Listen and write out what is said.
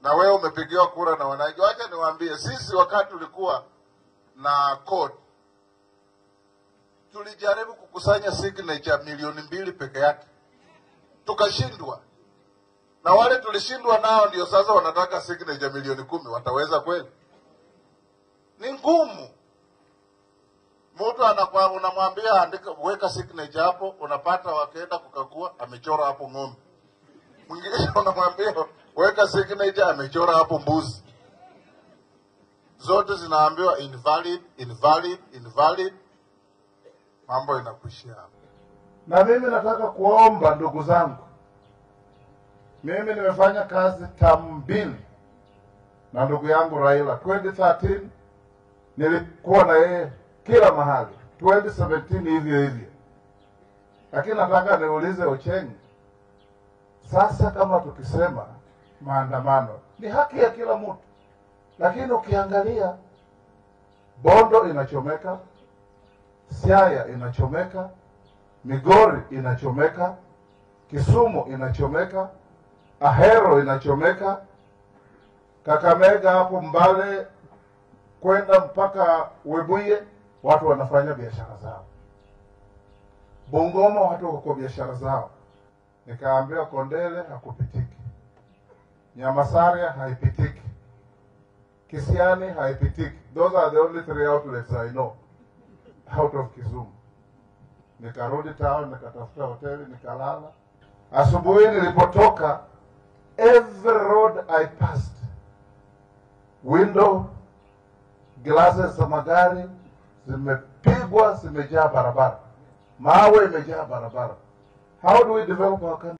na wewe umepigiwa kura na wananchi. Wacha niwaambie, sisi wakati tulikuwa na code tulijaribu kukusanya signature milioni mbili peke yake, tukashindwa. Na wale tulishindwa nao ndio sasa wanataka signature milioni kumi. Wataweza kweli? Ni ngumu. Mtu anakuwa unamwambia andika, weka signature hapo, unapata wakienda kukagua, amechora hapo ng'ombe. Mwingine unamwambia weka signature, amechora hapo mbuzi. Zote zinaambiwa invalid, invalid, invalid. Mambo inakuishia hapo. Na mimi nataka kuomba ndugu zangu, mimi nimefanya kazi tamu mbili na ndugu yangu Raila. 2013 nilikuwa na yeye kila mahali, 2017 hivyo hivyo. Lakini nataka niulize Ocheng, sasa kama tukisema maandamano ni haki ya kila mtu, lakini ukiangalia Bondo inachomeka, Siaya inachomeka, Migori inachomeka, Kisumu inachomeka, Ahero inachomeka, Kakamega hapo Mbale kwenda mpaka Webuye, watu wanafanya biashara zao. Bungoma watu wako kwa biashara zao. Nikaambiwa Kondele hakupitiki, Nyamasaria haipitiki, Kisiani haipitiki. Those are the only three outlets I know out of Kisumu. Nikarudi town, nikatafuta hoteli, nikalala. Asubuhi nilipotoka, every road I passed, window glasses za magari zimepigwa, zimejaa barabara, mawe imejaa barabara. How do we develop our country?